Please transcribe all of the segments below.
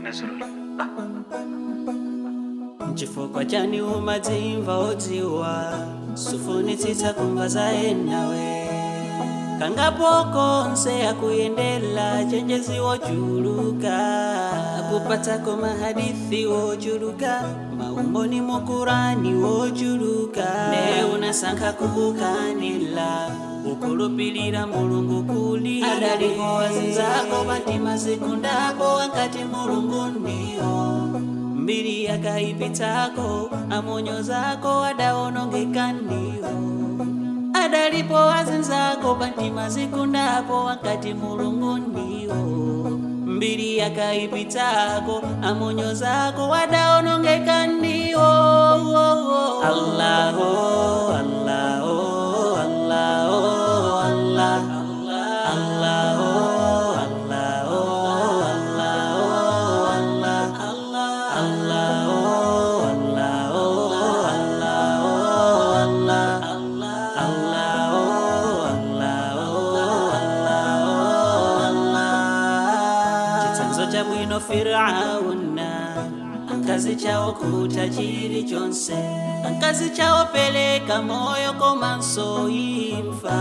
nazulula chifukwa chani umadzimva odziwa sufunitsitsa kumva za enawe kangapoko nse akuyendela chenjezi wochuluka akupatsako mahadithi wochuluka maumboni mokurani wochuluka ne unasankha kukukanila ukulupilira mulungu kuli adaliko wazinzako patima zikundapo wakati mulungu ndiyo mbiri yakaipitako amonyo zako adaonongeka ndiyo adalipo wazinzako patima zikundapo wakati mulungu ndiyo mbiri yakaipitako amonyo zako wadaonongeka ndiyo Allahu Allahu Allahu Allah Allahu chitsanzo cha bwino firauna ankazi chawo kuta chili chonse ankazi chawo peleka moyo komanso imfa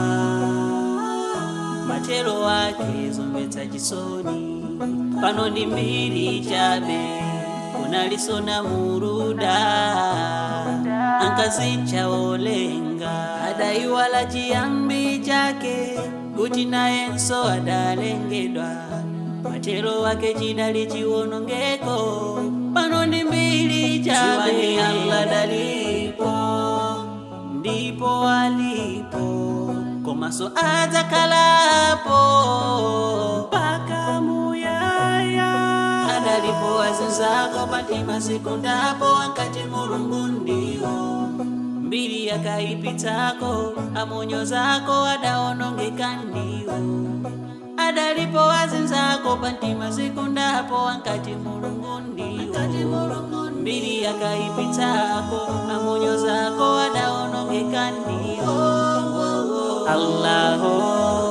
matero wake zomvetsa chisoni pano ndi mbiri chabe kunalisona muruda ankazi chawolenga adaiwala chiyambi chake kuti nayenso adalengedwa matero wake chidali chiwonongeko pano ndi mbiri chabe Allah dalipo ndipo alipo komaso adzakalapo paka muyaya adalipo wazinzako patima zikundapo wakati mulungu ndiwo mbiri yakaipitako amonyo zako adaonongeka ndiwo adalipo wazinzako patima zikundapo wakati mulungu ndiwo mbiri yakaipitako amonyo zako adaonongeka ndiwo Allahu